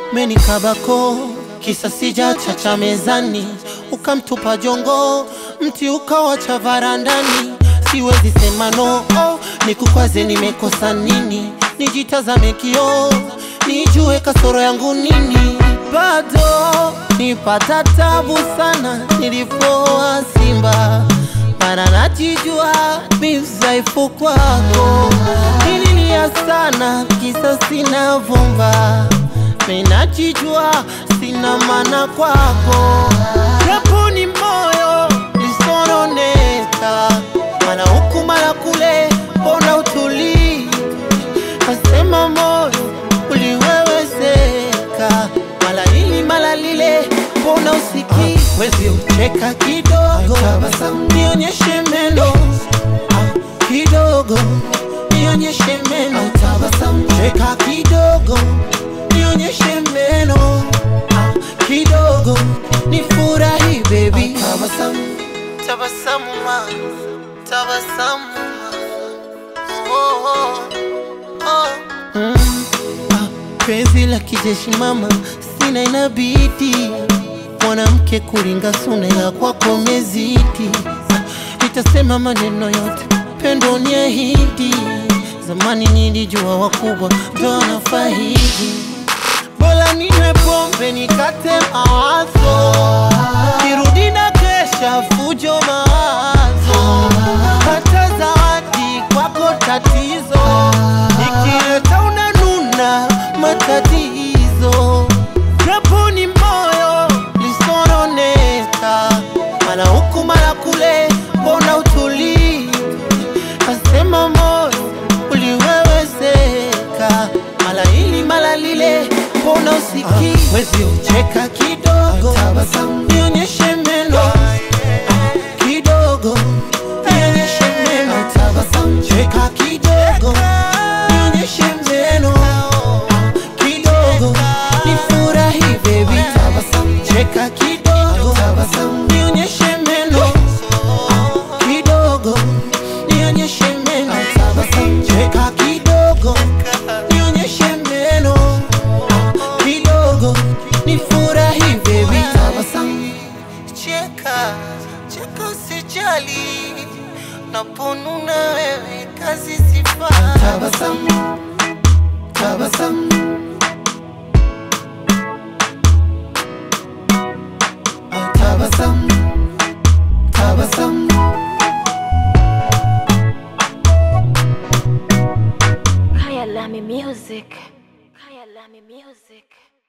menikabako kisa sijachacha mezani, ukamtupa jongo, mti ukawacha varandani. Siwezi sema no, oh, nikukwaze nimekosa nini? Nijitazame kioo, nijue kasoro yangu nini? Bado nipata tabu sana nilipoa Simba, mara najijua mi mdhaifu kwako. Nililia sana kisa sina vumba, mi najijua sina maana kwako, japo ni moyo lisononeka, mana huku mara kule, mbona utulii? Kasema moyo uliwewezeka, mala hili mala lile, mbona usikii? Wezi ucheka kidogo, nionyeshe meno Ah, kidogo, nionyeshe meno cheka kidogo, nionyeshe meno Ah, kidogo, nifurahi baby tabasamu ma tabasamu oh, oh, oh. Mm. Ah, penzi la kijeshi mama sina inabidi mwanamke kuringa suna ya kwako mezidi nitasema maneno yote pendo ni ahidi zamani nilijua wakubwa ndo wanafaidi bora ninywe pombe nikate mawazo kirudi na kesha fujo mawazo hata zawadi kwako tatizo ikileta unanuna matatizo japo ni moyo lisononeka mara huku mara kule mbona utulii kasema moyo uliwewezeka mala hili mala lile mbona usikii wezi ucheka kidogo nionyeshe meno kidogo nionyeshe meno cheka kidogo nionyeshe meno kidogo nifurahi baby cheka kidogo nionyeshe meno kidogo nionyeshe meno cheka kidogo nionyeshe meno kidogo nifurahi baby cheka cheka usijali naponuna wewe kazi sifa Tabasamu, tabasamu, oh, tabasamu, tabasamu. Kaya Lami Music. Kaya Lami Music.